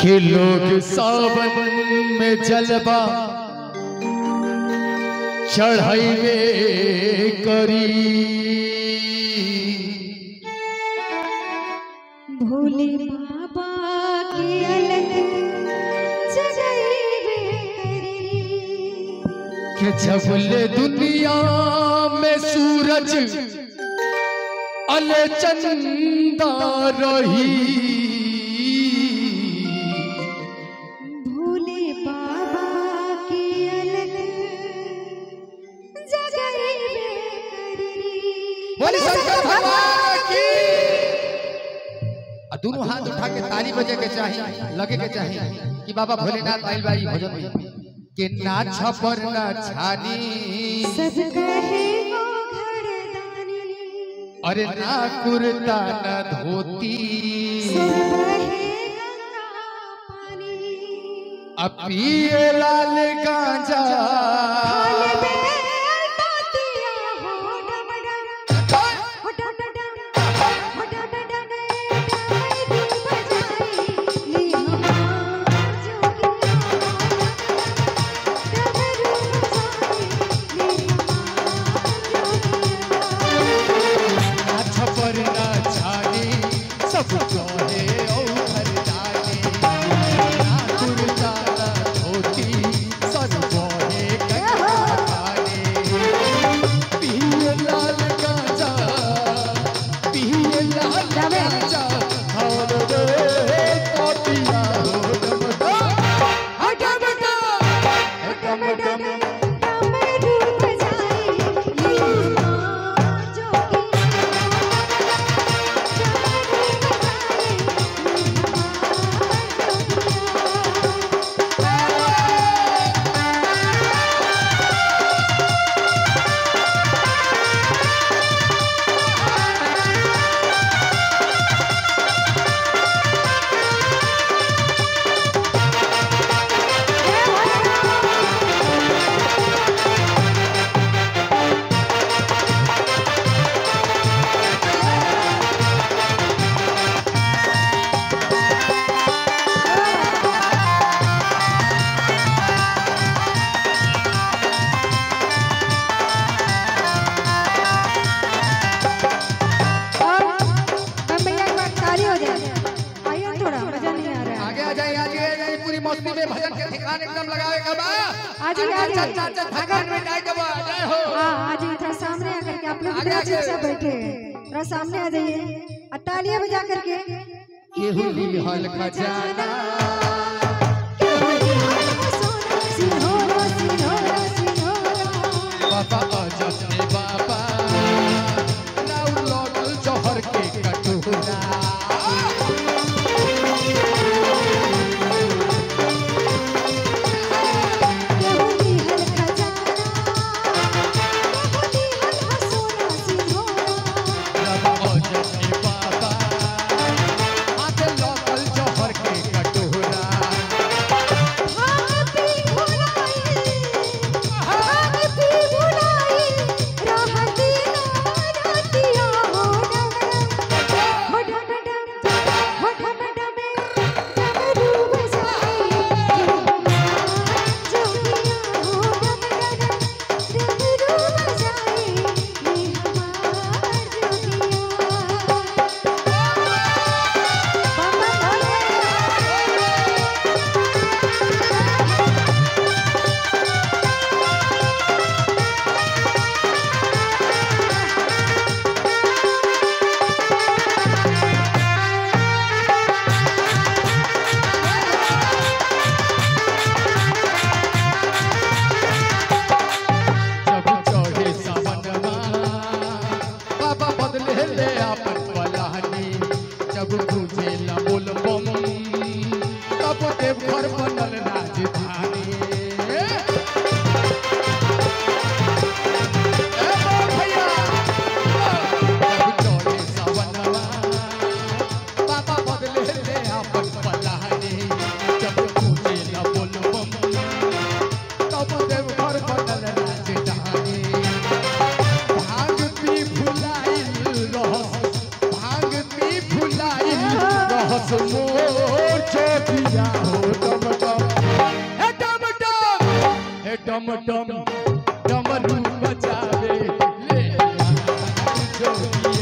कि लोग सावन में जलवा चढ़ाइवे करी भोले बाबा के अलग जगैबे करी कि जबले दुनिया में सूरज अले चंदा रही भोले बाबा के अलग जगैबे करी बोले शंकर भगवान की आ दोनों हाथ उठा के ताली बजे के चाहिए लगे के चाहिए कि बाबा भोलेनाथ आइल बाई भजन में के ना छपर ना छानी सब कहे वो घरदानी अरे ना कुर्ता ना धोती सब कहे गंगा पानी अब पिए लाल गांजा खाले बेल तोतिया हो डम डम हो डम डम हो डम डम डाई भी बजाई ले हमार जोगिया डमरू बजाई ले हमार ना छपर ना छानी सब कहे औ घरदानी ना कुर्ता ना धोती सब कहे गंगा पानी पिए लाल गांजा पिए लाल गांजा और रे तोतिया हो डम डम डम डम डम डमरू बजाई ले हमार जोगिया डमरू बजाई ले हमार जोगिया और हम भैया एक बार ताली हो जाए आइए थोड़ा मजा नहीं आ रहा है आगे आ जाइए आगे आ जाइए पूरी मस्ती में भजन के ठिकान एकदम लगावे का बा आ जाइए, आ जाइए। चल चल भगवान में जाए जब आ जाए हो हाँ आ जाइए थोड़ा सामने आकर के आप लोग आगे, इधर आगे। चुपचाप बैठे हैं थोड़ा सामने आ जाइए और तालियां बजा करके केहू लिहल खजाना सिंहोरा सिंहोरा सिंहोरा बाबा अजब ने बाबा राउर लौटल जहर के कटोरा केहुली हल खजाना केहुली हल सोना सिंहोरा बाबा अजब ने बाबा हाथ लौटल जहर के कटोरा भाग पी भुलाई भाग पी भुलाई रहती नारतिया हो डम हो डम डम हो डम डम डमरू बजाई जोगिया हो डम डम डमरू बजाई ले हमार जोगिया बाबा जब चढ़े सावनमा बाबा बदले ले अपन पलानी जब तुझे न बोल बम तब देव घर बनल राजधानी ए ओ भैया जब चढ़े सावनमा बाबा बदले ले अपन पलानी जब तुझे न बोल बम तब देव घर बनल राजधानी भांग पी फुलाइल रहस भांग पी फुलाइल रहस मोर चोटिया टम टम डमरू बजावे ले जोगिया